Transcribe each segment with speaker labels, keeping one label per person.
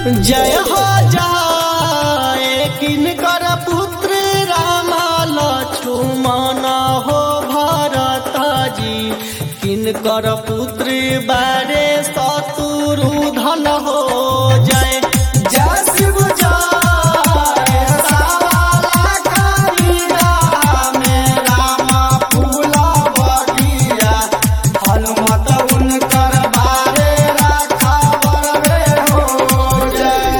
Speaker 1: जय हो जाए किनकर पुत्र राम लक्ष्मण हो भरत जी किनकर पुत्र बारे शत्रुधन हो जय जय शिव जय सावाला कबीरा में राम फूला बगिया हनुमत उनकर बारे राखा बरवे हो जय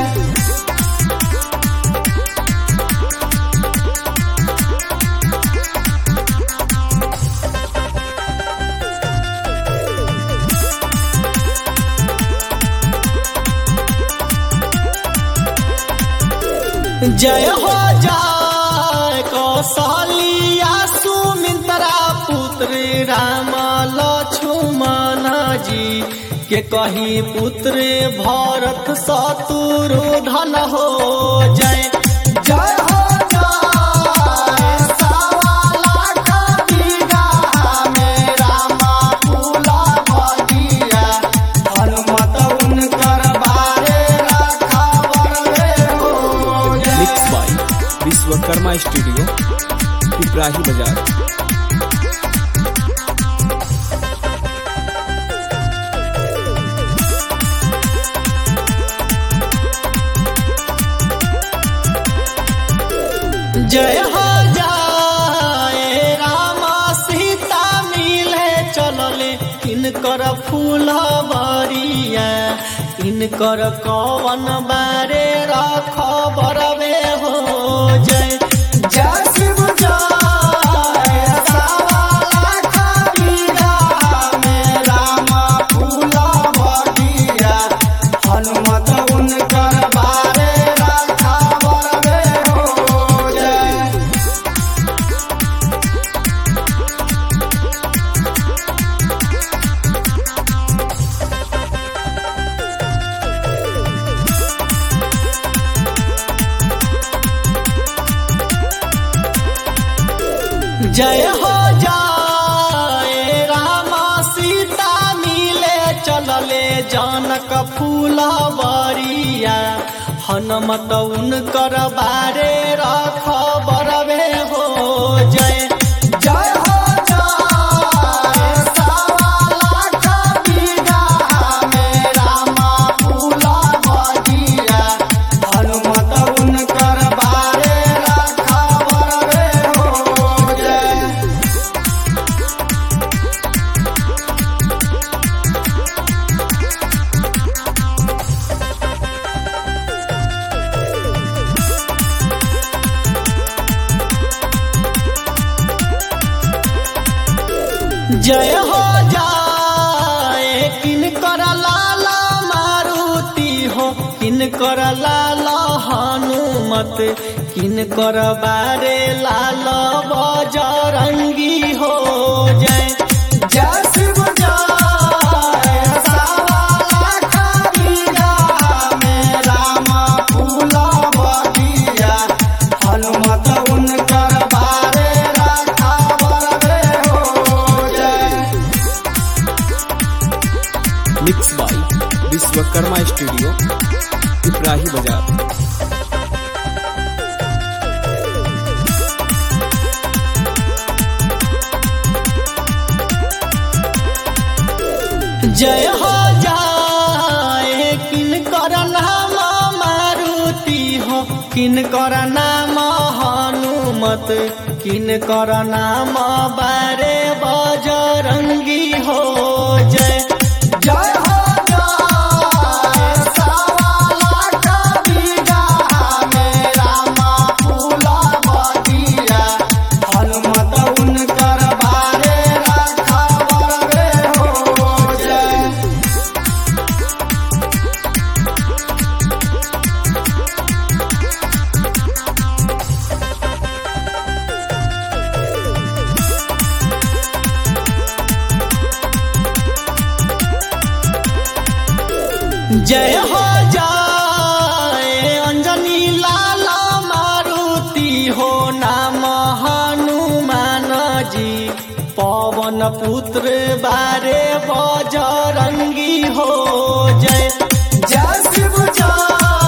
Speaker 1: जय हो जाय कौशलिया सुमित्रा पुत्र राम लक्ष्मण जी के कही पुत्र भरत शत्रुधन हो जय जय हो जाय सावाला कबीरा में राम फूला बगिया हनुमत उनकर बारे राखा बरवे हो जय
Speaker 2: mix by Vishwakarma studio Piprahi Bazar
Speaker 1: जय हो जाए राम सीता मिले चलले इनकर फूल बरिया इनकर कवन बारे रख बरवे हो जय जय शिव जय सावाला कबीरा में राम फूल बगिया हनुमत उनकर बारे रखा बरवे हो जय जय हो जाए राम सीता मिले चलले जनक फूल बरिया हनुमत उनकर बारे रख बरवे हो जय जय हो जाए सावाला कबीरा में राम फूल बगिया हनुमत उनकर बारे रख बरवे हो जय जय हो जाए किनकर लाला मारुति हो किनकर लाला हनुमत किनकर बारे लाल बजरंगी हो जय जय शिव जय सावाला कबीरा में राम फूला बगिया हनुमत उनकर बारे रखा बरवे हो जय
Speaker 2: mix by Vishwakarma studio Piprahi Bazar
Speaker 1: जय हो जाए किनकर नाम मारुति हो किनकर नाम हनुमत किनकर नाम बारे बजरंगी हो जय जय हो जाए सावाला कबीरा में राम फूला बगिया हनुमत उनकर बारे रखा बरवे हो जय जय हो जाए अंजनी लाला मारुति हो नाम हनुमान जी पवन पुत्र बारे बजरंगी हो जय जय शिव जय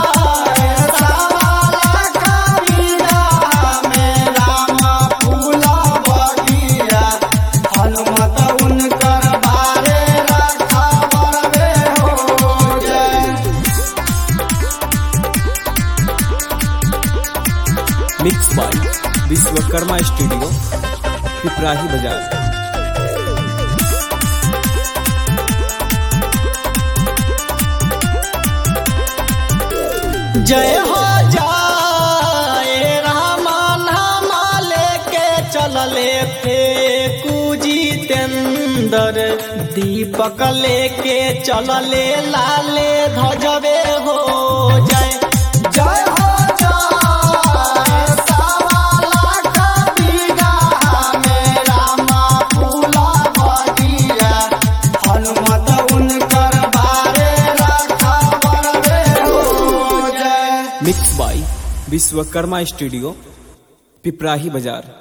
Speaker 2: विश्वकर्मा स्टूडियो पिपराही बाजार
Speaker 1: जय हो जाए रामा नामा लेके चलले थे जितेंद्र दीपक लेके चलले लाले ध्वजवे हो जय जय हो जाए सावा लाख बीघा में रामा फूला बगिया हनुमत उनकर बारे रखबर हो जय
Speaker 2: mix by Vishwakarma studio Piprahi बाजार